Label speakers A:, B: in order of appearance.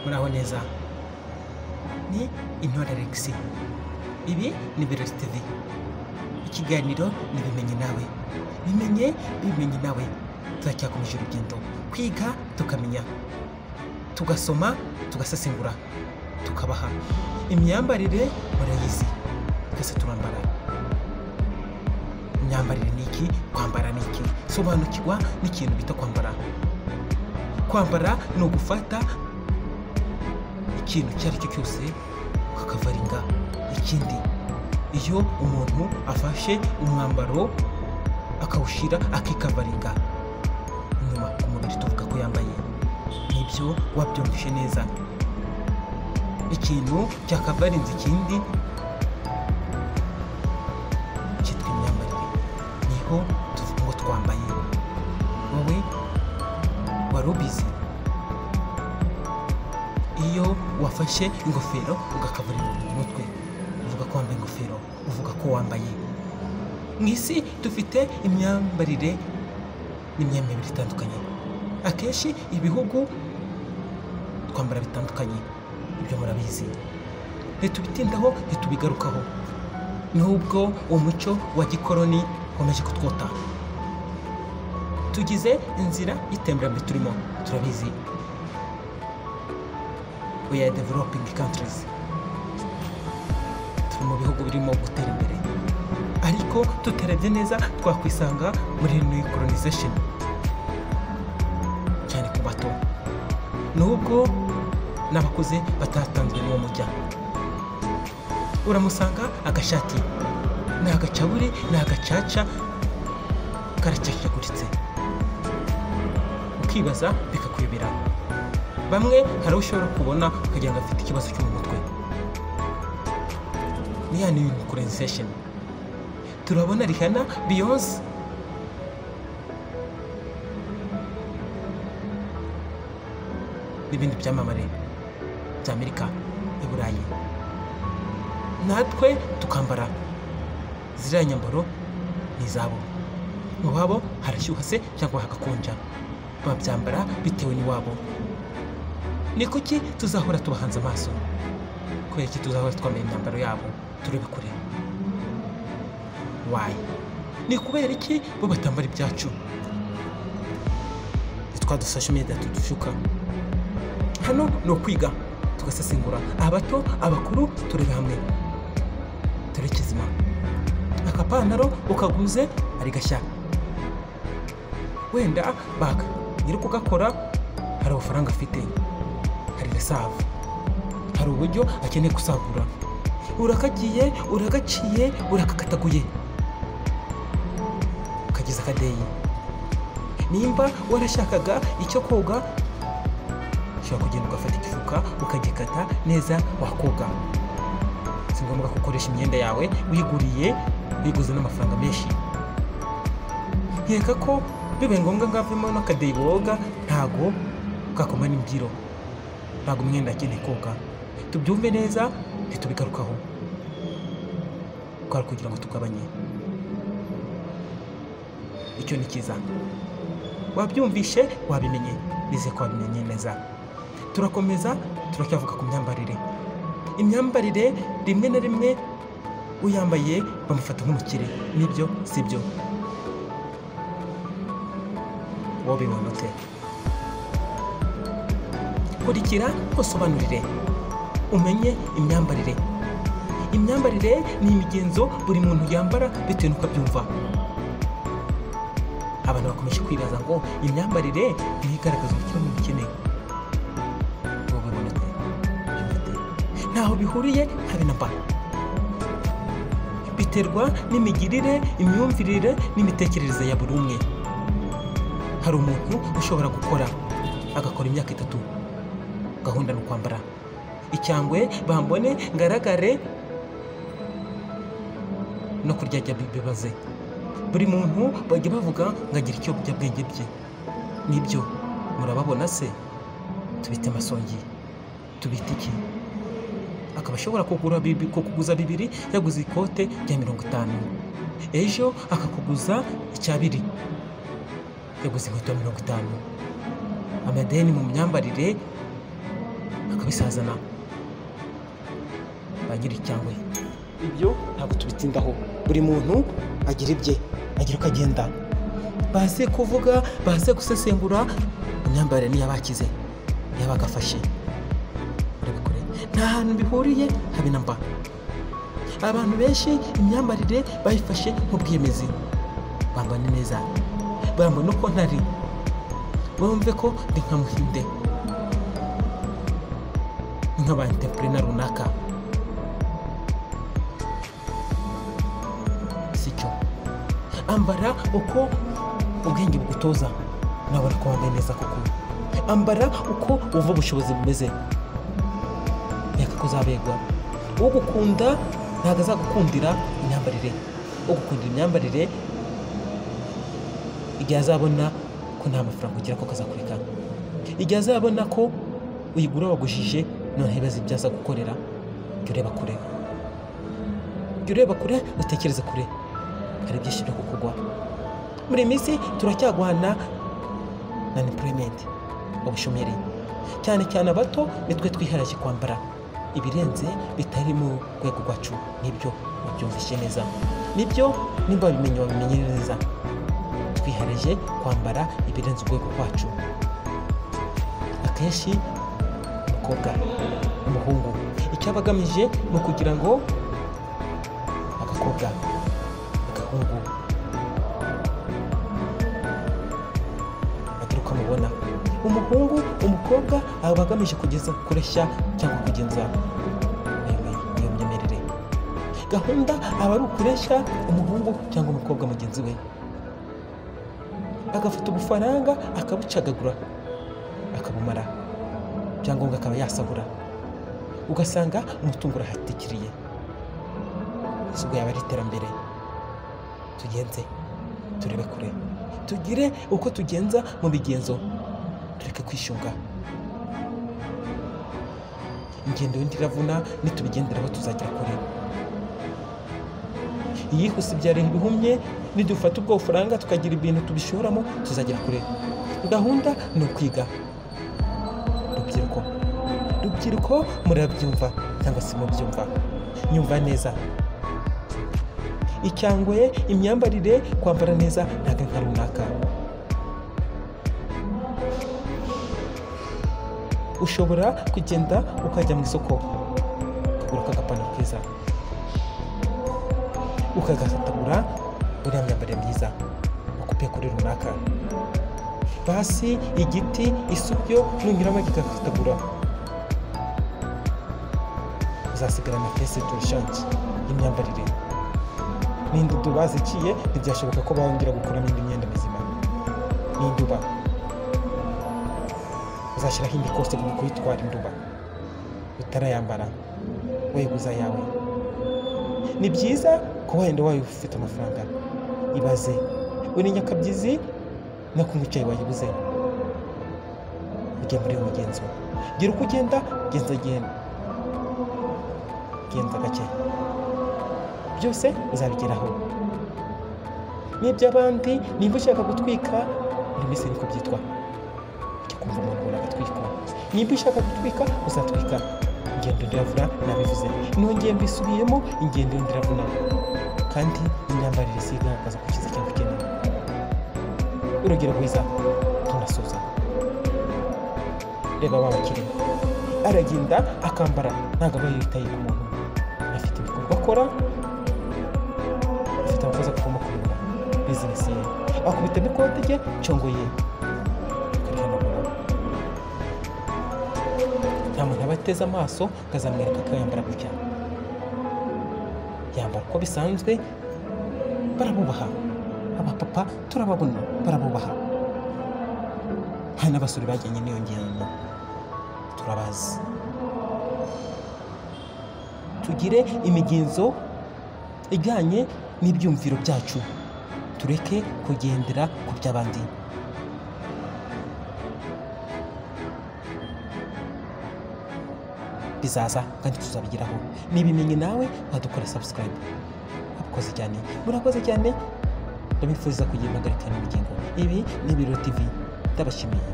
A: muraho neza ni intore Alexis ibi ni Birori TV ikiganiro ni bimenye nawe bimenye bimenye nawe turacyakomeje urugendo kwiga tukamenya tugasoma tugasesengura tukabaha imyambarire murayizi twese turambara imyambarire ni iki kwambara ni iki sobanukirwa n'ikintu bita kwambara kwambara ni ugufata ikintu icyo ari cyo cyose ukakavaringa ikindi iyo umuntu afashe umwambaro akawushyira akikavaringa inyuma ku mubiri tuvuga ko yambaye nibyo wabyumvishe neza ikintu cyakavarinze ikindi cyitwa imyambarire niho tuvuga ngo twambaye wowe wari ubizi iyo wafashe ingofero ugakaburira umutwe uvuga ko wambaye ingofero uvuga ko wambaye mu isi dufite imyambarire n'imyemerere itandukanye akenshi ibihugu twambara bitandukanye ibyo murabizi ntitubitindaho ntitubigarukaho nubwo umuco wa gikoroni ukomeje kutwota tugize inzira y'iterambere turimo turabizi we are developing countries turi mu bihugu birimo gutera imbere ariko tutarebye neza twakwisanga muri new colonization cyane ku bato nubwo n'abakuze batatanzwe n'uwo mujya uramusanga agashati ni agacaburi ni agacaca karacacaguritse ukibaza bikakuyobera bamwe hari uwo ushobora kubona ukagira ngo afite ikibazo cyo mu mutwe ni ya new colonization turabona rihana beyonce n'ibindi byamamare bya amerika i burayi natwe tukambara ziriya nyambaro ni izabo mu babo harashyuha se cyangwa hagakonja babyambara bitewe n'iwabo ni kuki tuzahora tubahanze amaso kubera iki tuzahora twambaye imyambaro yabo turebe kure wayi ni kubera iki bo batambara ibyacu twa dusashe imyenda tudushuka hano ni ukwiga tugasesengura abato abakuru turebe hamwe turebe kizima akapantaro ukaguze ari gashya wenda baka nyiri kugakora hari amafaranga afite hari resavu hari uburyo akeneye gusagura urakagiye uragaciye urakakataguye ukagize akadeyi nimba warashakaga icyo koga ushobora kugenda ugafata igifuka ukagikata neza wakoga si ngombwa ko ukoresha imyenda yawe wiguriye wiguze n'amafaranga menshi nkeka ko bibaye ngombwa ngo avemo n'akadeyi boga ntago kakoma n'imbyiro ntabwo umwenda akeneye koga tubyumve neza ntitubigarukaho twari kugira ngo tugabanye icyo ni cyiza wabyumvishe wabimenye nizeye ko wabimenye neza turakomeza turacyavuga ku myambarire imyambarire rimwe na rimwe uyambaye bamufata nk'umukire nibyo si byo wowe bibona ute kurikira usobanurire umenye imyambarire imyambarire ni imigenzo buri muntu yambara bitewe n'uko abyumva abantu bakomeje kwibaza ngo imyambarire niyo igaragaza umuco n'ubukene wowe uboneka ntaho bihuriye habe na mba biterwa n'imigirire imyumvirire n'imitekerereze ya buri umwe hari umuntu ushobora gukora agakora imyaka itatu gahunda ni ukwambara icyangwe bambone ngaragare no kuryajya bibaze buri muntu bajya bavuga ngo agire icyo bwenge bye nibyo murababona se tubite amasongi tubite iki akaba ashobora kugura kuguza bibiri yaguze ikote rya mirongo itanu ejo akakuguza icyabiri yaguze inkweto ya mirongo itanu amadeni mu myambarire akabisazana ba nyiri cyangwa
B: ibyo
A: ntabwo tubitindaho buri muntu agira ibye agira uko agenda baze kuvuga baze gusesengura imyambarire n'iyabakize ntiyabagafashe urabikore nta hantu bihuriye habe na mba abantu benshi imyambarire bayifashe nk'ubwiyemezi bambane neza bambone uko ntari bumve ko ndi nka muhinde ni nk'abanteprena runaka si cyo ambara uko ubwenge bugutoza nabona ko wambaye neza koko ambara uko wumva ubushobozi bumeze reka ko uzabegwa ugukunda ntabwo azagukundira imyambarire ugukundira imyambarire igihe azabona ko nta mafaranga ugira ko kazakureka igihe azabona ko uyigura wagujije noneho ibibazo ibyo aza gukorera jya ureba kure jya ureba kure utekereze kure hari byinshi byo kukugwa muri iyi minsi turacyagwana na empurayimenti ubushomeri cyane cyane abato nitwe twiharaje kwambara ibirenze bitari mu rwego rwacu nibyo wabyumvishe neza nibyo nimba wabimenye wabimenye neza twiharaje kwambara ibirenze urwego rwacu akenshi umukobwa umuhungu icyo aba agamije ni ukugira ngo agakobwa agahungu agire uko amubona umuhungu umukobwa aba agamije kugeza kureshya cyangwa kugenza iyo mi- iyo myemerere gahunda aba ari ukureshya umuhungu cyangwa umukobwa mugenzi we agafata ubufaranga akabucagagura akabumara ibyangombwa akaba yasahura ugasanga umutungo urahatikiriye ese ubwo yaba ari iterambere tugenze turebe kure tugire uko tugenza mu migenzo tureke kwishunga ingendo y'undi iravuna nitubigenderaho tuzagera kure iyihuse ibyara bihumye nidufata ubwo bufaranga tukagira ibintu tubishoramo tuzagera kure gahunda ni ukwiga rubyiruko rubyiruko murabyumva cyangwa se mubyumva nyumva neza icyangwe imyambarire kwambara neza ntabwo ari nka runaka ushobora kugenda ukajya mu isoko ukagura akagapantaro keza ukagafatagura uriya myambarire myiza ukupiye kuri runaka basi igiti isubyo nunyuramo kikakatagura uzasigarana pese turushange y'imyambarire n'indudu baziciye ntibyashoboka ko bongera gukuramo indi myenda mizima n'induba uzashyiraho indi kose mu kuyitwara induba utarayambara wayiguza yawe ni byiza ko wenda wayo ufite amafaranga ibaze uri nyakabyizi no kunywa icyayi wayibuze ujye muri uyu mugenzo gira uko ugenda genza genda genza gake byose uzabigeraho n'iby'abandi nimba ushaka gutwika buri minsi niko byitwa ujya kumva umuntu ubona agatwikwa nimba ushaka gutwika uzatwika ingendo ndiravuna nabivuze nongeye mbisubiyemo ingendo ndiravuna kandi imyambarire si igaragaza ko ukize cyangwa ukeneye urugero rwiza tunasuza reba wa mukire aragenda akambara ntabwo aba yitaye ku muntu afite ibikorwa akora afite abakozi agomba kureba bizinesi ye akubita n'ikote rye congo ye akarihanagura nta muntu aba ateze amaso ngo azamwereka ko yambara gutya yambara uko bisanzwe barabubaha abapapa turababona barabubaha hari n'abasore bajyanye n'iyo ngendo turabazi tugire imigenzo ijyanye n'ibyumviro byacu tureke kugendera ku by'abandi bizaza kandi tuzabigeraho nibimenye nawe wadukora subscribe murakoze cyane murakoze cyane ndabifuriza kugira impagarika n'ubugingo ibi ni biro tv ndabashimiye